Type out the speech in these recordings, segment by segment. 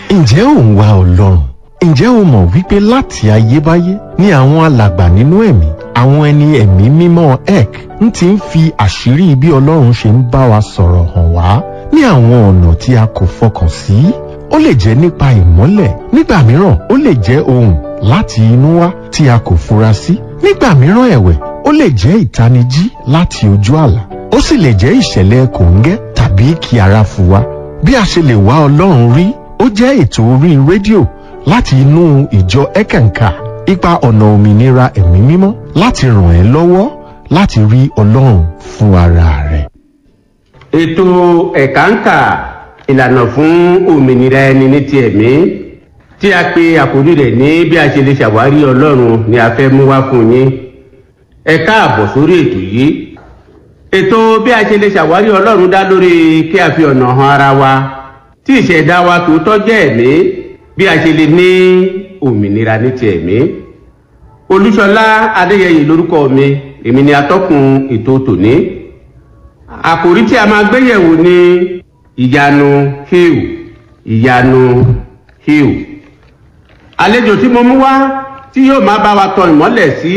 ǹjẹ́ ò ń wá ọlọ́run ǹjẹ́ o mọ̀ wípé láti ayébáyé ni àwọn alàgbà nínú ẹ̀mí àwọn ẹni ẹ̀mí mímọ́ ek ń ti ń fi àṣírí bí ọlọ́run ṣe ń bá wa sọ̀rọ̀ hàn wá ní àwọn ọ̀nà tí a kò fọkàn sí ó lè jẹ́ nípa ìmọ́lẹ̀ nígbà mìíràn ó lè jẹ́ ohùn láti inú wá tí a kò fura sí nígbà mìíràn ẹ̀wẹ̀ ó lè jẹ́ ìtanijí láti ojú àlá ó sì lè jẹ́ ìṣẹ̀lẹ̀ kòńgẹ́ tàbí kí ara fu wa bí a ṣe lè wá ọlọ́run rí ó jẹ́ ètò orí rédíò láti inú ìjọ ẹ̀kẹ̀ǹkà ipa ọ̀nà òmìnira ẹ̀mí mímọ́ láti ràn ẹ́ lọ́wọ́ láti rí ọlọ́run fún ara rẹ̀. ètò ẹ̀káǹkà ìlànà fún òmìnira ẹni ní ti ẹ̀mí tí a pe àkórí rẹ̀ ní bí a ṣe lè ṣàwárí ọlọ́run ni a fẹ́ mú wá fún yín ẹ káàbọ̀ sórí ètò yìí ètò bí a ṣe lè ṣàwárí ọlọ́run dá lórí kí a fi ọ̀nà hàn ara wa tí ìṣẹ̀dá wa tòótọ́ jẹ́ ẹ̀mí bí a ṣe lè ní òmìnira ní ti ẹ̀mí olúṣọlá adéyẹyè lórúkọ mi èmi ni atọ́kùn ètò tòní àkòrí tí a máa gbé yẹ̀wò ni ìyanu hill ìyanu hill àlejò tí mo mú wá tí yóò máa bá wa tọ ìmọ́lẹ̀ sí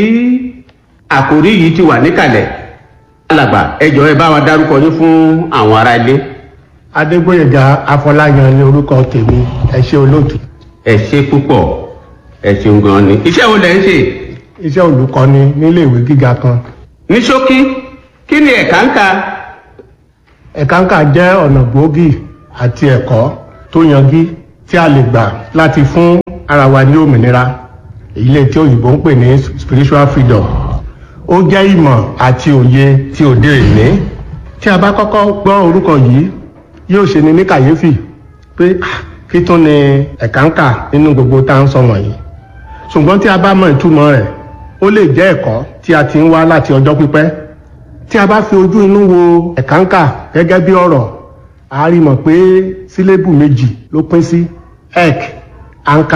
àkòrí yìí ti wà níkàlẹ̀ alàgbà ẹ jọ̀ọ́ ẹ bá wa dárúkọ yín fún àwọn ará ilé. adégbòyèga afọláyan ní orúkọ tèmi ẹ ṣe olóòtú ẹ ṣe púpọ̀ ẹ ṣeun gan ni iṣẹ́ wo lẹ̀ ń ṣe iṣẹ́ olùkọ́ni nílé ìwé gíga kan ní ṣókí kí ni ẹ̀ka ń ka ẹ̀káǹkà jẹ́ ọ̀nà gbòógì àti ẹ̀kọ́ tó yanjú tí a lè gbà láti fún ara wa ní òmìnira èyí lè tí òyìnbó ń pè ní spiritual freedom ó jẹ́ ìmọ̀ àti òye tí òde òní tí a bá kọ́kọ́ gbọ́ orúkọ yìí yóò ṣe ni ní kàyéfì pé ah, kí tún ni ẹ̀káǹkà nínú gbogbo tá à ń sọ wọ̀nyí ṣùgbọ́n tí a bá mọ ìtumọ̀ rẹ̀ ó lè jẹ́ ẹ̀kọ́ tí a ti ń wá láti ọjọ́ pípẹ́ tí a bá fi ojú inú wo ẹ̀káǹkà gẹ́gẹ́ bí ọ̀rọ̀ a rí mọ̀ pé sílébù méjì ló pín sí ek anka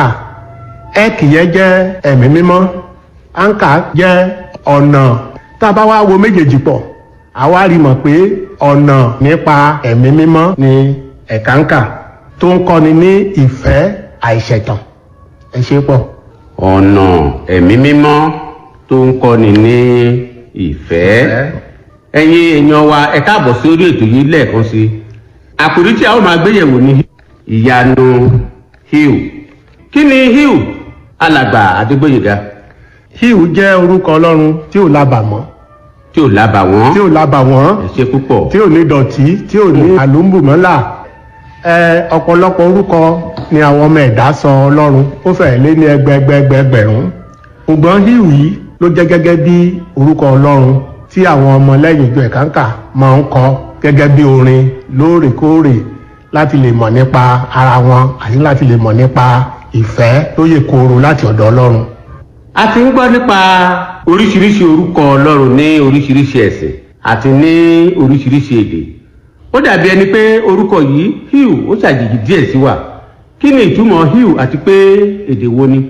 ek yẹn jẹ́ ẹ̀mí mímọ́ anka jẹ́ ọ̀nà tá a bá wá wo méjèèjì pọ̀ a wá rí mọ̀ pé ọ̀nà nípa ẹ̀mí mímọ́ ni ẹ̀káǹkà tó ń kọ́ni ní ìfẹ́ àìṣẹ̀tàn ẹ ṣe pọ̀. ọ̀nà ẹ̀mí mímọ́ tó ń kọ́ni ní ìfẹ́ ẹ̀yin èèyàn wa ẹ káàbọ̀ sí orí ètò yìí lẹ́ẹ̀kan sí i àkòrí tí a ó máa gbéyẹ̀wò ní ìyanu hill kí ni hill alàgbà àdégbòyèga híhù jẹ́ orúkọ ọlọ́run tí ò lábàmọ́ tí ò lábà wọ́n tí ò lábàwọ́n ẹ ṣe púpọ̀ tí ò ní dọ̀tí tí ò ní àlùmbùmọ́là ẹ ọ̀pọ̀lọpọ̀ orúkọ ni àwọn ọmọ ẹ̀dá sọ ọlọ́run ó fẹ́ẹ̀ lé ní ẹgbẹẹgbẹẹgbẹ̀rún ṣùgbọ́n híhù yìí ló jẹ́ gẹ́gẹ́ bí orúkọ ọlọ́run tí àwọn ọmọ lẹ́yìn ìjọ ẹ̀kánkà máa ń kọ gẹ́gẹ́ bí orin lóòrèkóòrè láti lè mọ̀ nípa ara wọn àti láti lè mọ̀ nípa ìfẹ́ tó yè kooro láti ọ̀dọ̀ ọlọ́run a ti ń gbọ́ nípa oríṣiríṣi orúkọ ọlọ́run ní oríṣiríṣi ẹ̀sìn àti ní oríṣiríṣi èdè ó dàbí ẹni pé orúkọ yìí hill ó ṣàjèjì díẹ̀ sí wa kí ni ìtumọ̀ hill àti pé èdè wo ni.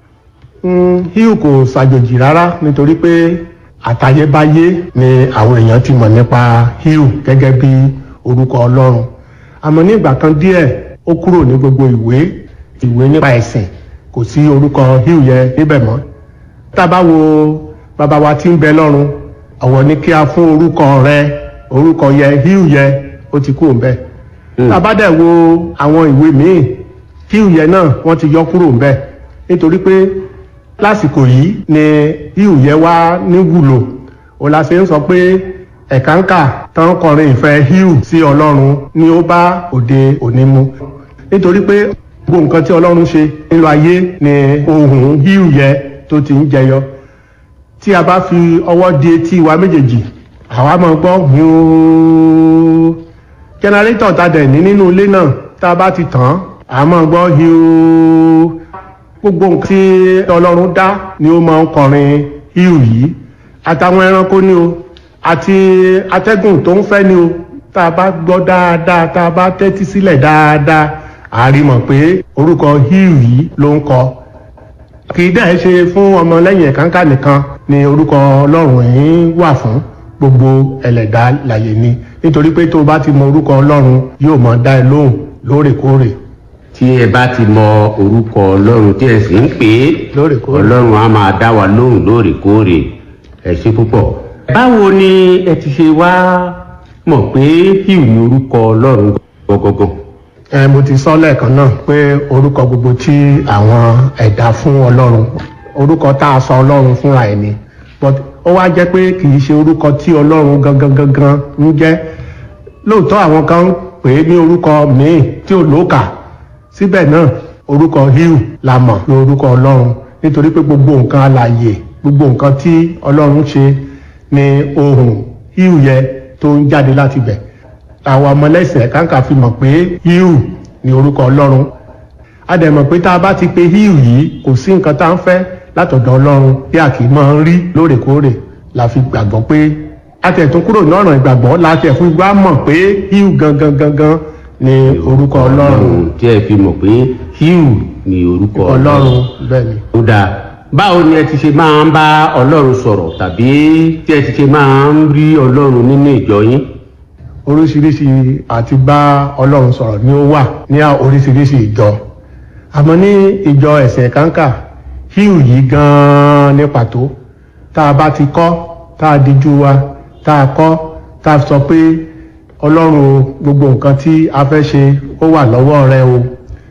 Mm, híhù kò ṣàjòjì rárá nítorí pé àtayébáyé ni àwọn èèyàn ti mọ̀ nípa híhù gẹ́gẹ́ bí orúkọ ọlọ́run àmọ́ ní ìgbà kan díẹ̀ ó kúrò ní gbogbo ìwé ìwé nípa ẹ̀sìn kò sí orúkọ híhù yẹn níbẹ̀ mọ́ tá a bá wo bàbá wa tí ń bẹ lọ́run ọ̀wọ̀ ni kí a fún orúkọ rẹ orúkọ yẹ híhù yẹ ó ti kúrò ńbẹ̀ Mm. tá a bá dẹ̀ wo àwọn ìwé míì híhù yẹ náà wọ́n ti yọ kúrò ńbẹ̀ nítorí pé lásìkò yìí ni híhù yẹ wá ní wúlò òun la ṣe ń sọ pé ẹ̀káǹkà tán kọrin ìfẹ́ híhù sí ọlọ́run ni ó bá òde òní mu nítorí pé gbogbo nǹkan tí ọlọ́run ṣe nínú ayé ni ohun híhù yẹ tó ti ń jẹyọ tí a bá fi ọwọ́ di etí wa méjèèjì àwa máa gbọ́ hiu jẹnẹrétọ̀ ta dẹ̀ ní nínú ilé náà tá a bá ti tàn án a máa gbọ́ hiu gbogbo nǹkan tí ọlọ́run dá ni ó máa ń kọrin hiu yìí àtàwọn ẹranko ni o àti atẹ́gùn tó ń fẹ́ ni o tá a bá gbọ́ dáadáa tá a bá tẹ́tí sílẹ̀ dáadáa a rí mọ̀ pé orúkọ hiu yìí ló ń kọ kì í dẹ̀ ṣe fún ọmọlẹ́yìn ẹ̀kánkà nìkan ni orúkọ ọlọ́run yìí wà fún gbogbo ẹlẹ́dá láyé ni nítorí pé tó o bá ti mọ orúkọ ọlọ́run yóò mọ dá ẹ lóhùn lóòrèkóòrè tí ẹ bá ti mọ orúkọ ọlọ́run tí ẹ sì ń pè é Lóòrèkóòrè. ọlọ́run á máa dá wa lóhùn lóòrèkóòrè ẹ ṣe púpọ̀. báwo ni ẹ ti ṣe wá mọ̀ pé hugh ní orúkọ ọlọ́run gọ́gọ́gọ́. ẹ mo ti sọ lẹ́ẹ̀kan náà pé orúkọ gbogbo tí àwọn ẹ̀dá fún ọlọ́run orúkọ tá a sọ ọlọ́run fúnra ẹ̀ ni but ó wá jẹ́ pé kì í ṣe orúkọ tí ọlọ́run gangan gangan ń jẹ́ lóòótọ́ àwọn kan ń pè é ní orúkọ míì tí ò lóòkà síbẹ̀ náà orúkọ hugh la mọ̀ ní orúkọ ọlọ́run nítorí pé gbogbo nǹkan alààyè gbogbo nǹkan tí ọlọ́run ṣe ni ohùn hugh yẹ tó ń jáde láti bẹ̀ àwọn ọmọlẹ́sìn kàńkà fi mọ̀ pé hugh ni orúkọ ọlọ́run a dẹ̀ mọ̀ pé tá a bá ti pe hugh yìí kò sí nǹkan tá à ń fẹ́ látọ̀dọ̀ ọlọ́run bí a kì í máa ń rí lóòrèkóòrè la fi gbàgbọ́ pé a tẹ̀ tún kúrò ní ọ̀nà ìgbàgbọ́ la tẹ̀ fún gbá mọ̀ pé hugh gangan gangan ni orúkọ ọlọ́run tí ẹ fi mọ̀ pé hugh ní orúkọ ọlọ́run bẹ́ẹ̀ ni. ó dáa báwo ni ẹ ti ṣe máa ń bá ọlọ́run sọ̀rọ̀ tàbí tí ẹ ti ṣe máa ń rí ọlọ́run nínú ìjọ yín. oríṣiríṣi àti bá ọlọ́run sọ̀rọ̀ ni ó wà ní oríṣiríṣi ìjọ àmọ́ ní ìjọ ẹ̀sẹ̀ kàńkà hugh yìí gan-an ní pàtó tá a bá ti kọ́ tá a dijú wa tá a kọ́ tá a sọ pé ọlọ́run o gbogbo nǹkan tí a fẹ́ ṣe ó wà lọ́wọ́ rẹ o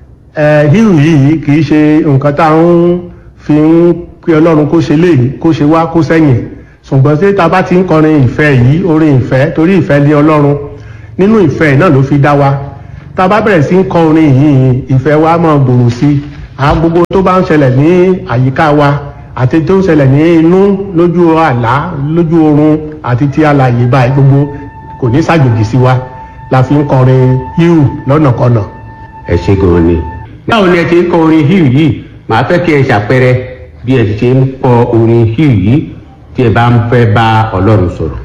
ẹ hugh yìí kì í ṣe nǹkan tá a ń fi ń pé ọlọ́run kó ṣe léyìí kó ṣe wá kó sẹ́yìn ṣùgbọ́n tí ta bá ti ń kọrin ìfẹ́ yìí orin ìfẹ́ torí ìfẹ́ lé ọlọ́run nínú ìfẹ́ náà ló fi dá wa tá a bá bẹ̀rẹ̀ sí ń kọ orin yìí ìfẹ́ wa máa gbòòrò sí i àwọn gbogbo tó bá ń ṣẹlẹ̀ ní àyíká wa àti tó ń ṣẹlẹ̀ ní inú lójú àlá lójú oorun àti ti alàyè báyìí gbogbo kò ní ṣàjòjì sí wa la fi ń kọrin híhù lọ́nàkọnà. ẹ ṣe gan ni. báwo ni ẹ ti ń kọ orin hugh yìí màá fẹ́ kí ẹ ṣàpẹẹrẹ bí ẹ ti ṣe ń kọ orin hugh yìí tí ẹ bá ń fẹ́ bá ọlọ́run sọ̀rọ̀.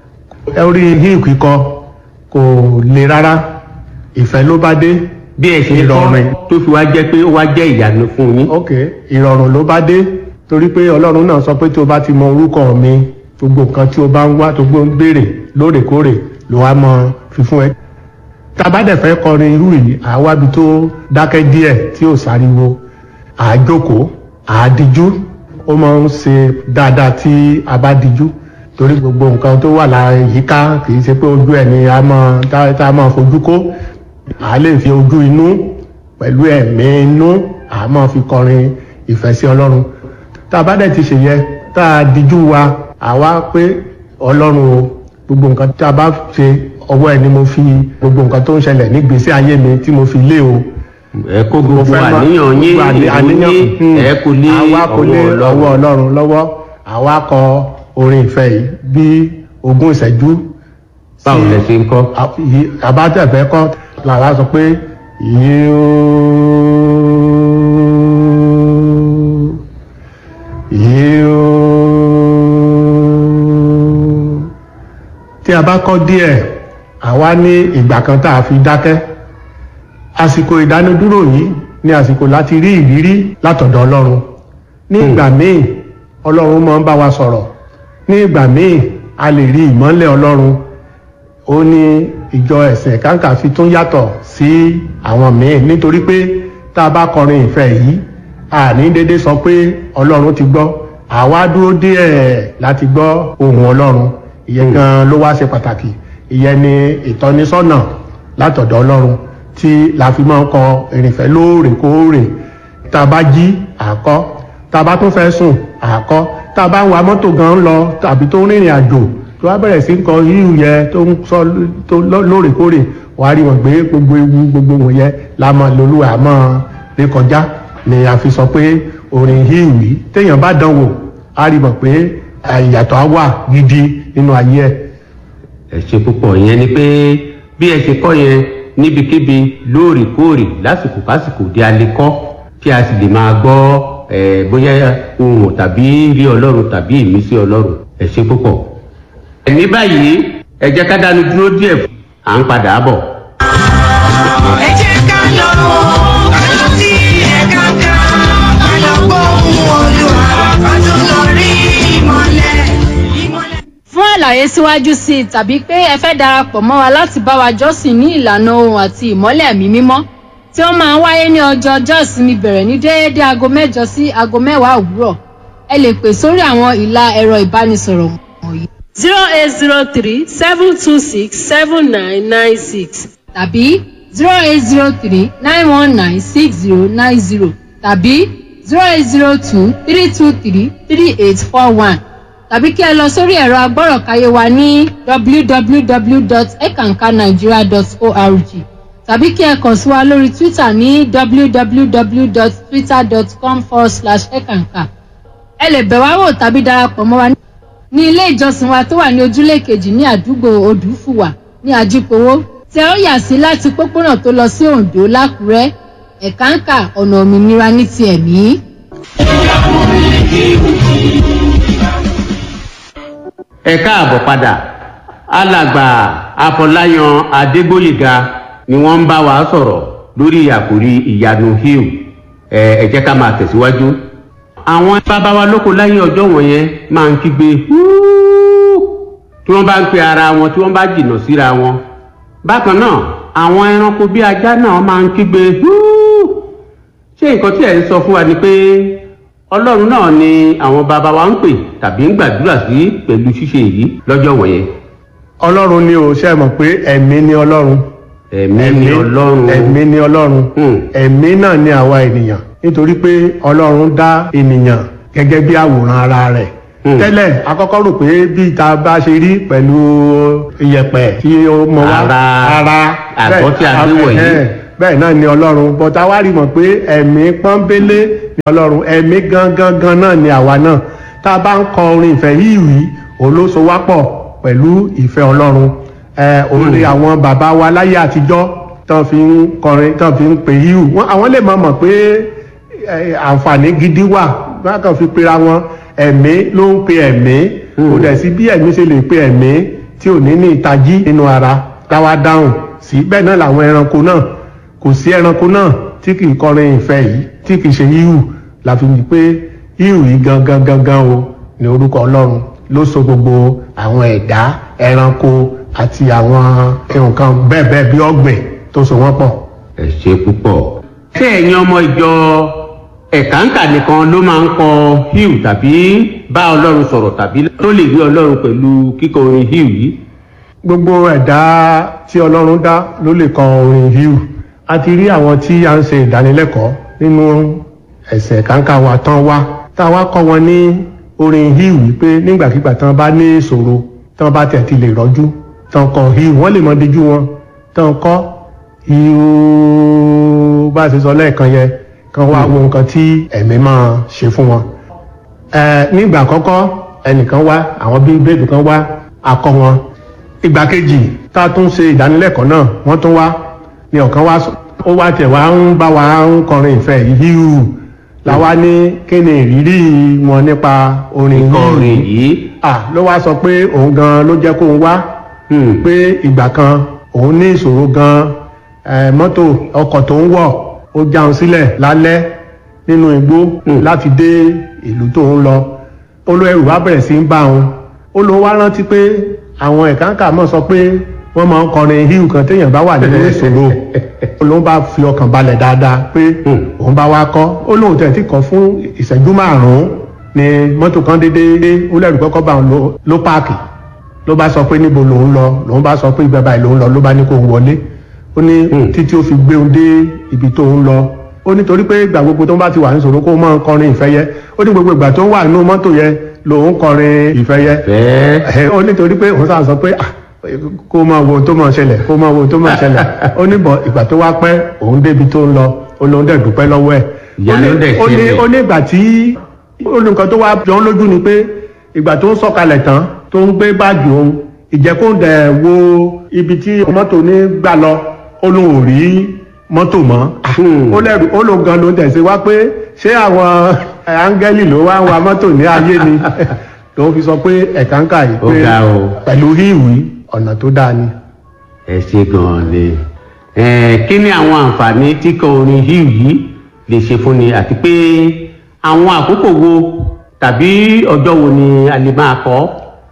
orí híhù kíkọ kò le rárá ìfẹ́ ló bá dé bí ẹ ṣe ń kọ Ìrọ̀rùn. tó fi wá jẹ́ pé ó wá jẹ́ ìyanu fún yín. ok ìrọ̀rùn ló bá dé torí pé ọlọ́run náà sọ pé tí o bá ti mọ orúkọ mi gbogbo nǹkan tí o bá ń wá tó gbó ń béèrè lóòrèkóòrè ló wá mọ fífún ẹ. tá a bá dẹ̀ fẹ́ kọrin irú yìí àwábi tó dákẹ́ díẹ̀ tí ò sáriwo àájókòó àádíjú ó máa ń ṣe dáadáa tí a bá díjú torí gbogbo nǹkan tó wà lára yíká kì í ṣe pé ojú ẹ̀ ni a máa tá tá a máa fojú kó a lè fi ojú inú pẹ̀lú ẹ̀mí inú a máa fi kọrin ìfẹ́ sí ọlọ́run tá a bá dẹ̀ ti ṣèyẹ tá a díjú wa àwa pé ọlọ́run o gbogbo nǹkan tá a bá ṣe ọwọ́ ẹ̀ ni mo fi gbogbo nǹkan tó ń ṣẹlẹ̀ nígbésí ayé mi tí mo fi lé o ẹ kó gbogbo fẹ́ mọ̀- àníyàn yín gbogbo àní- ìròyìn yín hmm, ẹ kò lé àwa kò lé ọwọ́ ọwọ́ ọlọ́run. ọlọ́run lọ́wọ́ àwa kọ orin ìfẹ́ yìí bí ogún ìṣẹ́jú báwo lẹ ṣe ń kọ́. àbátẹ̀fẹ́ kọ́ làwa sọ pé yíó yíó tí a bá kọ́ díẹ̀ àwa ní ìgbà kan tá a fi dákẹ́ àsìkò ìdánudúró yìí ni àsìkò láti rí ìrírí látọ̀dọ̀ ọlọ́run ní ìgbà míì ọlọ́run máa ń bá wa sọ̀rọ̀ ní ìgbà míì a lè rí ìmọ́lẹ̀ ọlọ́run ó ní ìjọ ẹ̀sìn kàńkà fi tún yàtọ̀ sí àwọn míì nítorí pé tá a bá kọrin ìfẹ́ yìí àní dédé sọ pé ọlọ́run ti gbọ́ àwa dúró díẹ̀ láti gbọ́ ohùn ọlọ́run ìyẹn gan ló wá ṣe pàtàkì ìyẹn ni ìtọ́nisọ́nà látọ̀dọ̀ ọlọ́run tí la fi máa ń kọ ìrìnfẹ́ lóòrèkóòrè tá a bá jí àkọ́ tá a bá tún fẹ́ sùn àkọ́ tá a bá ń wa mọ́tò gan lọ tàbí tó ń rìnrìn àjò tó wá bẹ̀rẹ̀ sí ń kọ yíyù yẹ tó ń sọ tó ló- lóòrèkóòrè wà á rí wọn gbé gbogbo ewu gbogbo wọn yẹ la mọ lolúwa mọ rí kọjá ni a fi sọ pé orin yíyù yìí téèyàn bá dán wò á rí mọ̀ pé ìyàtọ̀ á wà gidi nínú ayé ẹ̀. ẹ ṣe púpọ̀ ìyẹn ni pé bí ẹ ṣe kọ́ yẹn níbikíbi lóòrèkóòrè lásìkò kásìkò di alẹ́ kọ́ kí a sì lè máa gbọ́ ẹ bóyá ohun tàbí rí ọlọ́run tàbí ìmísí ọlọ́run ẹ ṣe púpọ̀. ní báyìí ẹ jẹ́ ká dánu dúró díẹ̀ fún à ń padà bọ̀. ẹ jẹ́ ká lọ ká lọ sí ẹ̀ka kan ká lọ gbóhùn olúwa ká tó lọ rí ìmọ̀lẹ̀ ìmọ̀lẹ̀. fún àlàyé síwájú sí i tàbí pé ẹ fẹ́ darapọ̀ mọ́ wa láti bá wa jọ́sìn ní ìlànà ohun àti ìmọ́lẹ̀ ẹ̀mí mímọ́ tí ó máa ń wáyé ní ọjọ́ ọjọ́ ìsinmi bẹ̀rẹ̀ ní déédéé aago mẹ́jọ sí aago mẹ́wàá òwúrọ̀ ẹ lè pè sórí àwọn ìlà ẹ̀rọ ìbánisọ̀rọ̀ wọ̀nyí zero eight zero three seven two six seven nine nine six tàbí zero eight zero three nine one nine six zero nine zero tàbí zero eight zero two three two three three eight four one tàbí kí ẹ lọ sórí ẹ̀rọ agbọ́rọ̀káyé wa ní www.ekankanigeria.org tàbí kí ẹ kàn sí wa lórí twitter ní www.twitter.com forward slash ekanka ẹ lè bẹ̀ wá wò tàbí darapọ̀ mọ́ wa ní ilé ìjọsìn wa tó wà ní ojúlé kejì ní àdúgbò odùfùwà ní ajípowó tí ẹ ó yà sí láti pópónà tó lọ sí oǹdó lákùrẹ́ ẹ̀káǹkà ọ̀nà òmìnira ní ti ẹ̀mí. ẹ káàbọ̀ padà alàgbà afọláyan adégbòyèga ni wọ́n ń bá wa sọ̀rọ̀ lórí àkòrí ìyanu hill ẹ ẹ jẹ́ ká máa tẹ̀síwájú. àwọn bàbá wa lóko láyé ọjọ́ wọ̀nyẹn máa ń kígbe "Húúú!" tí wọ́n bá ń pe ara wọn tí wọ́n bá jìnnà síra wọn. bákan náà àwọn ẹranko bí ajá náà máa ń kígbe "Húúú!" ṣé nǹkan tí ẹ̀ ń sọ fún wa ni pé ọlọ́run náà ni àwọn bàbá wa ń pè tàbí ń gbàdúrà sí pẹ̀lú ṣíṣe yìí lọ́jọ́ wọ̀nyẹn. ọlọ́run ni ò ṣe mọ̀ pé ẹ̀mí ni ọlọ́run ẹ̀mí ni ọlọ́run. ẹ̀mí ni ọlọ́run Hmm. ẹ̀mí náà ni àwa ènìyàn nítorí pé ọlọ́run dá ènìyàn gẹ́gẹ́ bí àwòrán ara rẹ̀ Hmm. tẹ́lẹ̀ akọ́kọ́ rò pé bí ìta bá ṣe rí pẹ̀lú iyẹ̀pẹ̀ tí ó mọ wá Ara- ara àgọ́ tí a gbé bẹ́ẹ̀- wọ̀nyí. ẹ̀hẹ́n, bẹ́ẹ̀ náà ni ọlọ́run bọ́tà wá rí mọ̀ pé ẹ̀mí pọ́nbélé ni ọlọ́run ẹ̀mí gangan gan náà ni àwa náà tá a bá ń kọ orin ìfẹ́ yìí wí òun ló so wá pọ̀ pẹ̀lú ìfẹ́ ọlọ́run ẹ̀ òun ni àwọn bàbá wa láyé àtijọ́ tán fi ń kọrin tán fi ń pè yíù wọn àwọn lè mọ̀ mọ̀ pé ẹ̀, àǹfààní gidi wà wọn kàn fi pera wọn ẹ̀mí ló ń pe ẹ̀mí kò dẹ̀ sí bí ẹ̀mí ṣe lè pe ẹ̀mí tí ò ní ní ìtají nínú ara táwa dáhùn sí bẹ́ẹ̀ náà làwọn ẹranko náà kò sí ẹranko náà tí kì í kọrin ìfẹ́ yìí tí kì í ṣe yíhù la fi ní pé yíhù yìí gangan gangan o ní orúkọ ọlọ́run ló so gbogbo àwọn ẹ̀dá ẹranko àti àwọn nǹkan bẹ́ẹ̀ bẹ́ẹ̀ bí ọ̀gbìn tó so wọ́n pọ̀. ẹ ṣe púpọ̀. ṣé ẹ̀yin ọmọ ìjọ ẹ̀káǹkà nìkan ló máa ń kọ hill tàbí bá ọlọ́run sọ̀rọ̀ tàbí tó lè rí ọlọ́run pẹ̀lú kíkọ orin hill yìí. gbogbo ẹ̀dá tí ọlọ́run dá ló lè kọ orin híù a ti rí àwọn tí a ń ṣe ìdánilẹ́kọ̀ọ́ nínú ẹ̀sẹ̀ kàńkà wa tán wá tá a wá kọ́ wọn ní orin híù wípé nígbàkigbà tán bá ní ìṣòro tán bá tẹ̀ ti lè rọ́jú tán kọ híù wọ́n lè mọ díjú wọn tán kọ́ híù bá a ṣe sọ lẹ́ẹ̀kan yẹn kan wá wo nǹkan tí ẹ̀mí máa ṣe fún wọn ẹ nígbà àkọ́kọ́ ẹnìkan wá àwọn bíi bẹ́ẹ̀dù kan wá akọ wọn ìgbà kejì tá a tún ṣe ìdánilẹ́kọ̀ọ́ náà wọ́n tún wá ní ọ̀kan wá sọ- ó wá tẹ̀ wá ń bá wa ń kọrin ìfẹ́ yìí híhù làwa ní kí ni ìrírí wọn nípa orin kíkọ híhù orin yìí. à ló wá sọ pé òun gan ló jẹ́ kóun wá Hmm. pé ìgbà kan òun ní ìṣòro gan ẹ, mọ́tò ọkọ̀ tó ń wọ̀ ó jáun sílẹ̀ lálẹ́ nínú igbó Hmm. láti dé ìlú tó ń lọ olóẹrù wá bẹ̀rẹ̀ sí ń bá wọn ó ló wá rántí pé àwọn ẹ̀káǹkà mọ̀ sọ pé wọ́n máa ń kọrin híhù kan téèyàn bá wà nínú ìṣòro ó ló bá fi ọkàn balẹ̀ dáadáa pé Hmm. òun bá wá kọ́ ó lóun tẹ̀ tí kọ́ fún ìṣẹ́jú márùn-ún ni mọ́tò kan déédéé ó lẹ́rù kọ́kọ́ bá òun ló- ló páàkì ló bá sọ pé níbo lòun lọ lòun bá sọ pé ibẹ̀ báyìí lòun lọ ló bá ní kó wọlé ó ní Hmm. títí ó fi gbé òun dé ibi tó ń lọ ó nítorí pé ìgbà gbogbo tó ń bá ti wà níṣòro kó máa ń kọrin ìfẹ́ yẹ ó ní gbogbo ìgbà tó ń wà nínú mọ́tò yẹ lòun kọrin ìfẹ́ yẹ fẹ́ẹ́. ẹ ó nítorí pé òun sàn sọ pé ah, kó máa wo ohun tó máa ṣẹlẹ̀ kó máa wo ohun tó máa ṣẹlẹ̀ ó ní bọ̀ ìgbà tó wá pẹ́ òun débi tó ń lọ ó lóun dẹ̀ dúpẹ́ lọ́wọ́ ẹ̀ Ìyá Ó ní- ló dẹ̀ ó ní ṣẹlẹ̀. ó ní ìgbà tí ó ní nǹkan tó wá jọ ń lójú ni pé ìgbà tó ń sọ̀kalẹ̀ tán tó ń gbé báàgì òun ìjẹ́kùn dẹ̀ wo ibi tí mọ́tò ní gbà lọ ó lóun ò rí mọ́tò mọ́ Hmm. ó lẹ́rù ó lóun gan ló ń tẹ̀sí wá pé ṣé àwọn ẹ̀, áńgẹ́lì ló wá ń wa mọ́tò ní ayé ni lòun fi sọ pé ẹ̀káńkà yìí Ó pé ga o. pẹ̀lú híìwì ọ̀nà tó dáa ni. ẹ ṣe gan-an ni. ẹ kí ni àwọn àǹfààní tí kọ orin hill yìí lè ṣe fún ni àti pé àwọn àkókò wo tàbí ọjọ́ wo ni a lè máa kọ.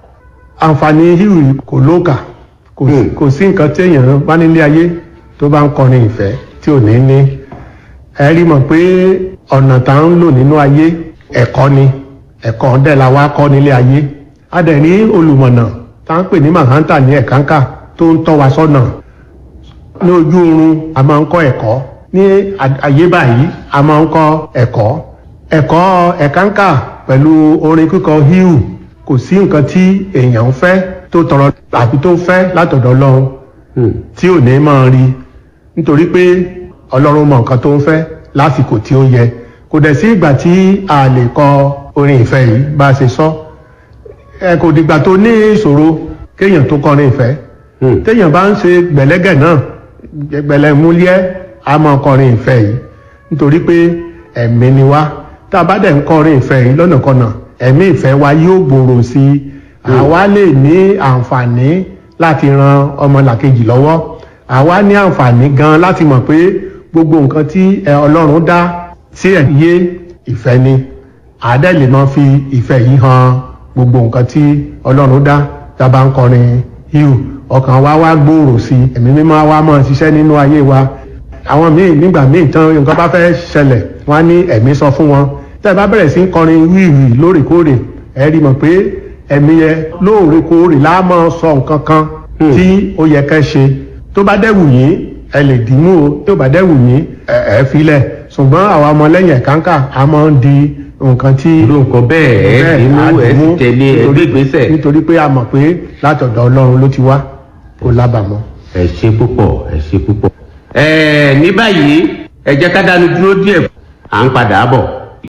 àǹfààní híìwì kò lóòkà kò sí- Hmm. kò sí nǹkan téèyàn bá nílé ayé tó bá ń kọrin ìfẹ́ tí ò ní ní ẹ rí mọ̀ pé ọ̀nà tá ń lò nínú ayé ẹ̀kọ́ ni ẹ̀kọ́ dẹ̀ la wá kọ́ nílé ayé a dẹ̀ ní olùmọ̀nà tá ń pè ní mahanta ní ẹ̀kánkà tó ń tọ́ wa sọ́nà ní ojú oorun a máa ń kọ́ ẹ̀kọ́ ní ayé báyìí a máa ń kọ́ ẹ̀kọ́ ẹ̀kọ́ ẹ̀kánkà pẹ̀lú orin kíkọ híhù kò sí nǹkan tí èèyàn ń fẹ́ tó tọrọ àbí tó fẹ́ látọ̀dọ̀ ọlọ́run tí ò ní máa rí nítorí pé ọlọ́run mọ nǹkan tó ń fẹ́ lásìkò tí ó yẹ kò dẹ̀ sí ìgbà tí a lè kọ orin ìfẹ́ yìí bá a ṣe sọ ẹ kò dìgbà tó ní ìṣòro kéèyàn tó kọrin ìfẹ́ téèyàn bá ń ṣe gbẹ̀lẹ́gẹ̀ náà gbẹ̀lẹ́múlẹ́ a máa kọrin ìfẹ́ yìí nítorí pé ẹ̀mí ni wá tá a bá dẹ̀ ń kọrin ìfẹ́ yìí lọ́nàkọnà ẹ̀mí ìfẹ́ wa yóò gbòòrò sí i àwa lè ní àǹfààní láti ran ọmọlàkejì lọ́wọ́ àwa ní àǹfààní gan láti mọ̀ pé gbogbo nǹkan tí ọlọ́run dá sí ẹ̀yẹ ìfẹ́ ni àádẹ́ lè máa fi ìfẹ́ yìí hàn gbogbo nǹkan tí ọlọ́run dá tá a bá ń kọrin híù ọkàn wa wá gbòòrò sí i ẹ̀mí mímọ́ wa máa ṣiṣẹ́ nínú ayé wa àwọn míì nígbà míì tán nǹkan bá fẹ́ ṣẹlẹ̀ wọ́n á ní ẹ̀mí sọ fún wọn tẹ́ ẹ bá bẹ̀rẹ̀ sí ń kọrin wíìwì lóòrèkóòrè ẹ rí mọ̀ pé ẹ̀mí yẹn lóòrèkóòrè lá máa sọ nǹkan kan tí ó yẹ kẹ́ ṣe tó bá dẹ́wù yín ẹ lè dìímú o tó bá dẹ́wù yín ẹ ẹ filẹ̀ ṣùgbọ́n àwa ọmọlẹ́yìn ẹ̀kánkà a máa ń di nǹkan tí irú nǹkan bẹ́ẹ̀ ẹ ti mú ẹ ti tẹ̀lé ẹgbẹ́ ìgbésẹ̀. nítorí pé a mọ̀ pé látọ̀dọ̀ ọlọ́run ló ti wá kó lábàámọ̀. ẹ ṣe púpọ̀ ẹ ṣe púpọ̀. ẹ ní báyìí ẹ jẹ́ ká dánu dúró díẹ̀ à ń padà bọ̀.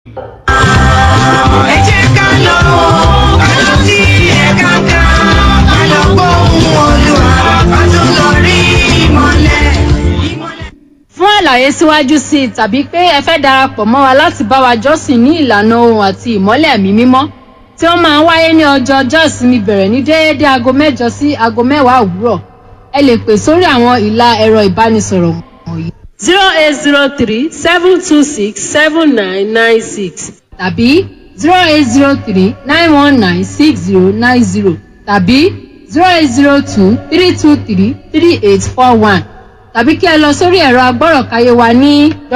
ẹ jẹ́ ká lọ ká lọ sí ẹ̀ka ká ká lọ gbóhùn olúwa ká tún lọ rí ìmọ̀lẹ̀ ìmọ̀lẹ̀. fún àlàyé síwájú sí i tàbí pé ẹ fẹ́ darapọ̀ mọ́ wa láti bá wa jọ́sìn ní ìlànà ohun àti ìmọ́lẹ̀ ẹ̀mí mímọ́ tí ó máa ń wáyé ní ọjọ́ ọjọ́ ìsinmi bẹ̀rẹ̀ ní déédéé aago mẹ́jọ sí aago mẹ́wàá òwúrọ̀ ẹ lè pè sórí àwọn ìlà ẹ̀rọ ìbánisọ̀rọ̀ wọ̀nyí zero eight zero three seven two six seven nine nine six tàbí zero eight zero three nine one nine six zero nine zero tàbí zero eight zero two three two three three eight four one tàbí kí ẹ lọ sórí ẹ̀rọ agbọ́rọ̀káyé wa ní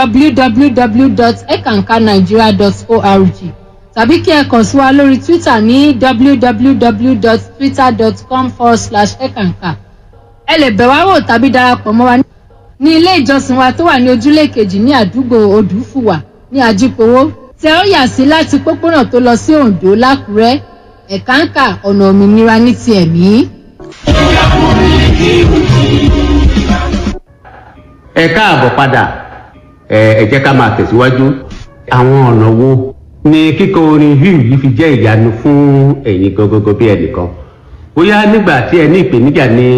www.ekankanigeria.org tàbí kí ẹ kàn sí wa lórí twitter ní www.twitter.com forward slash ekanka ẹ lè bẹ̀ wá wò tàbí darapọ̀ mọ́ wa ní ilé ìjọsìn wa tó wà ní ojúlé kejì ní àdúgbò odùfùwà ní àjípowó tẹ ó yà sí láti pópónà tó lọ sí oǹdó lákùrẹ́ ẹ̀káǹkà ọ̀nà òmìnira ní ti ẹ̀mí. ẹ káàbọ̀ padà ẹ ẹ jẹ́ ká máa tẹ̀síwájú àwọn ọ̀nà wo ni kíkọ orin hugh yìí fi jẹ́ ìyanu fún ẹ̀yin gangan bí ẹnìkan bóyá nígbà tí ẹ ní ìpèníjà ni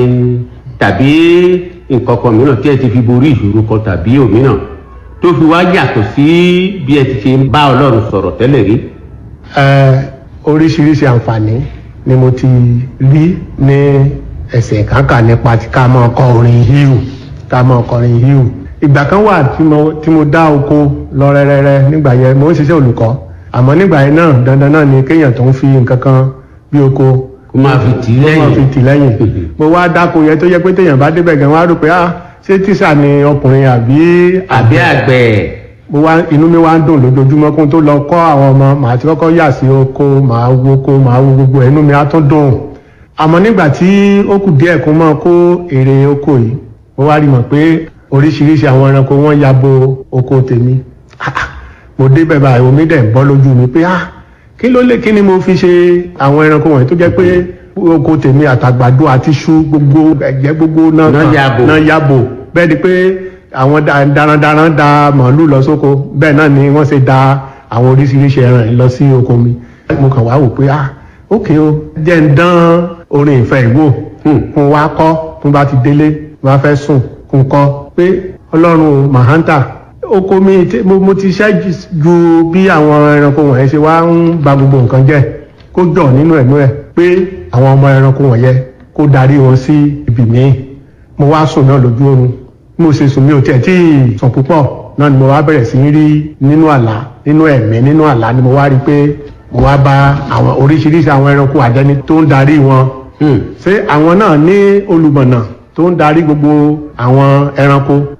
tàbí nǹkan kan mìíràn tí ẹ ti fi borí ìṣòro kan tàbí òmíràn tó fi wá yàtọ̀ sí bí ẹ ti ṣe ń bá ọlọ́run sọ̀rọ̀ tẹ́lẹ̀ rí. ẹ oríṣiríṣi àǹfààní ni mo ti rí ní ẹsẹ̀ ìkánkà nípa tí ká máa kọ orin híhù ká máa kọrin híhù ìgbà kan wà tí mo tí mo dá oko lọ rẹ́rẹ́rẹ́ nígbà yẹn mo ń ṣiṣẹ́ olùkọ́ àmọ́ nígbà yẹn náà dandan náà ni kéèyàn tó ń fi nǹkan kan bí oko kó máa fi tì í kó máa fi lẹ́yìn tì lẹ́yìn mo wá dáko yẹn tó yẹ pé téèyàn bá débẹ̀ gan wá rò pé ah ṣé tíṣà ni ọkùnrin àbí àbí àgbẹ̀ mo wá inú mi wá ń dùn lójoojúmọ́ kó n tó lọ kọ́ àwọn ọmọ màá ti kọ́kọ́ yà sí oko màá wo oko màá wo gbogbo ẹ̀, inú mi á tún dùn àmọ́ nígbà tí ó kù díẹ̀ kó máa kó èrè oko yìí mo wá rí mọ̀ pé oríṣiríṣi àwọn ẹranko wọ́n ya bo oko tèmi Ah, ah, mo débẹ̀ báyìí omi dẹ̀ ń bọ́ lójú mi pé ah kí ló lè kí ni mo fi ṣe àwọn ẹranko wọ̀nyí tó jẹ́ pé oko tèmi àtàgbàdo àti iṣu gbogbo ẹ̀jẹ̀ gbogbo náà Náà ya bò. náà ya bò bẹ́ẹ̀ ni pé àwọn da- darandaran da màálù lọ sóko bẹ́ẹ̀ náà ni wọ́n ṣe da àwọn oríṣiríṣi ẹran yìí lọ sí oko mi mo kàn wá wò pé ah ókè o jẹ́ ń dán orin ìfẹ́ ìwò kún wá kọ́ tún bá ti délé wọ́n fẹ́ sùn kún kọ́ pé ọlọ́run mahanta oko mi tí- mo mo ti ṣẹ́ ju- ju bí àwọn ẹranko wọ̀nyẹn ṣe wá ń ba gbogbo nǹkan jẹ́ kó jọ nínú ẹ̀mí ẹ̀ pé àwọn ọmọ ẹranko wọ̀nyẹn kó darí wọn sí ibì míì mo wá sùn náà lójú oorun bí mo ṣe sùn mi ò tiẹ̀ tí ì sùn púpọ̀ náà ni mo wá bẹ̀rẹ̀ sí í rí nínú àlá nínú ẹ̀mí nínú àlá ni mo wá rí i pé mo wá bá àwọn oríṣiríṣi àwọn ẹranko àjẹni tó ń darí wọn ṣé àwọn náà ní olùmọ̀nà tó ń darí gbogbo àwọn ẹranko Ah,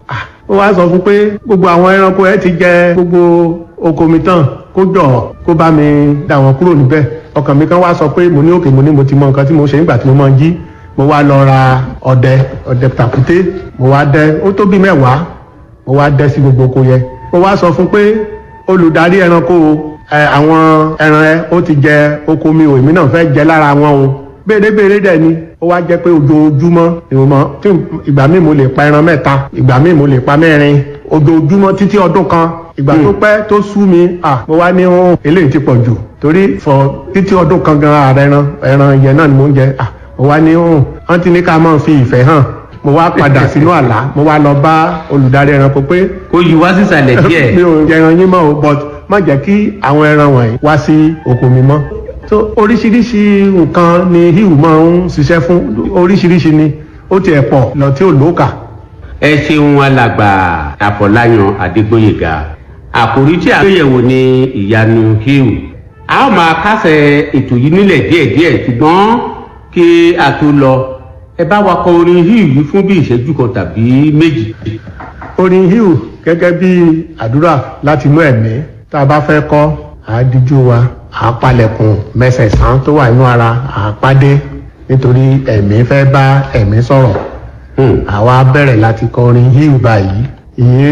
ó wá sọ fún pé gbogbo àwọn ẹranko ẹ ti jẹ gbogbo oko mi tán kó jọ kó bá mi dà wọn kúrò níbẹ̀ ọkàn mi kan wá sọ pé mo ní òkè mo ní mo ti mọ nǹkan tí mo ṣe nígbà tí mo máa ń jí mo wá lọ ra ọdẹ ọdẹ tàkúté mo wá dẹ ó tó bí mẹ́wàá mo wá dẹ sí gbogbo oko yẹn mo wá sọ fún pé olùdarí ẹranko ẹ àwọn ẹran ẹ ó ti jẹ oko mi ò èmi náà fẹ́ jẹ lára wọn o béèrè-béèrè dẹ̀ ni ó wá jẹ́ pé ojoojúmọ́ ni mo mọ tí ìgbà míì mo lè pa ẹran mẹ́ta ìgbà míì mo lè pa mẹ́rin ojoojúmọ́ títí ọdún kan ìgbà tó pẹ́ tó sú mi à mo wá ní ohun eléyìí ti pọ̀ jù torí fọ títí ọdún kan gan ààrẹ ẹran ẹran yẹn náà ni mo ń jẹ à mo wá ní ohun wọ́n ti ní ká máa fi ìfẹ́ hàn mo wá padà sínú àlá mo wá lọ bá olùdarí ẹranko pé kó yí wá sísàlẹ̀ díẹ̀. mi ò jẹran yín mọ́ o but má jẹ́ kí àwọn ẹran wọ̀nyí wá sí oko mi mọ́ so oríṣiríṣi nǹkan ni hiu máa ń ṣiṣẹ́ fún oríṣiríṣi ni ó tiẹ̀ pọ̀ lọ tí ò lóòkà. ẹ ṣeun alàgbà àfọláyàn adégbòyèga àkòrí tí a gbéyẹ̀wò ní ìyanu hiu a ó máa kásẹ̀ ètò yìí nílẹ̀ díẹ̀díẹ̀ ṣùgbọ́n kí a tó lọ ẹ bá wa kọ orin hiu yìí fún bí ìṣẹ́jú kan tàbí méjì. orin hiu gẹ́gẹ́ bí àdúrà láti inú ẹ̀mí tá a bá fẹ́ kọ́ àádíjú wa àápalẹ̀kùn mẹ́sẹ̀sán tó wà nínú ara àápádé nítorí ẹ̀mí fẹ́ bá ẹ̀mí sọ̀rọ̀ Hmm. àwa bẹ̀rẹ̀ láti kọrin hiu báyìí ìyẹn